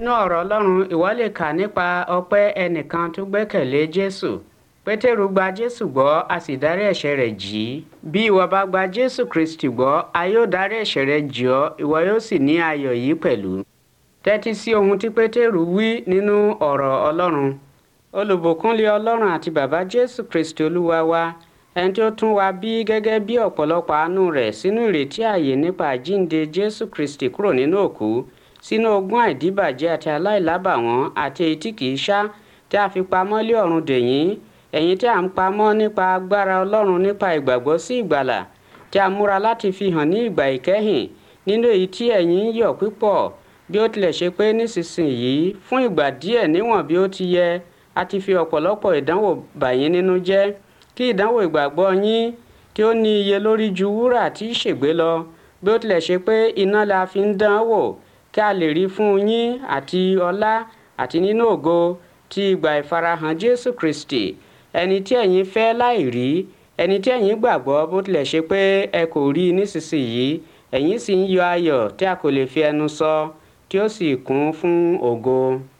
nínú ọ̀rọ̀ ọlọ́run ìwọ lè kà nípa ọpẹ́ ẹnìkan tó gbẹ́kẹ̀lé jésù pétérù gba jésù gbọ́ a sì dárí ẹ̀ṣẹ̀ rẹ̀ jì í bí ìwọ bá gba jésù kristi gbọ́ a yóò dárí ẹ̀ṣẹ̀ rẹ̀ jì ọ́ ìwọ yóò sì ní ayọ̀ yìí pẹ̀lú tẹ́tí sí ohun tí pétérù wí nínú ọ̀rọ̀ ọlọ́run olùbùkúnlé ọlọ́run àti bàbá jésù kristi olúwa wa ẹni tí ó tún wa bí gẹ́gẹ́ bí ọ̀pọ̀lọpọ̀ àánú rẹ̀ sínú ìrètí ààyè nípa àjíǹde jésù kristi kúrò nínú òkú sínú ogún àìdíbàjẹ́ àti aláìlábàwọ́n àti èyí tí kìí ṣá tí a fi pamọ́ lé ọ̀run dèyín ẹ̀yin tí a ń pamọ́ nípa agbára ọlọ́run nípa ìgbàgbọ́ sí ìgbàlà tí a múra láti fi hàn ní ìgbà ìkẹyìn nínú èyí tí ẹ̀yin ń yọ̀ pípọ̀ bí ó tilẹ̀ ṣe pé nísinsìnyí fún ìgbà díẹ̀ níwọ̀n bí ó ti yẹ a ti fi ọ̀pọ̀lọpọ̀ ìdánwò bà yín nínú jẹ́ kí ìdánwò ìgbàgbọ́ yín tí ó ní iye lórí ju wúrà tí í ṣègbé lọ bí ó tilẹ̀ ṣe pé iná la fi ń dán wò kí a lè rí fún yín àti ọlá àti nínú ògo ti ìgbà ìfarahàn Jésù Kristi ẹni tí ẹ̀yin fẹ́ láì rí ẹni tí ẹ̀yin gbàgbọ́ bó tilẹ̀ ṣe pé ẹ kò rí i nísinsìnyí ẹ̀yin sì ń yọ ayọ̀ tí a kò lè fi ẹnu sọ tí ó sì kún fún ògo.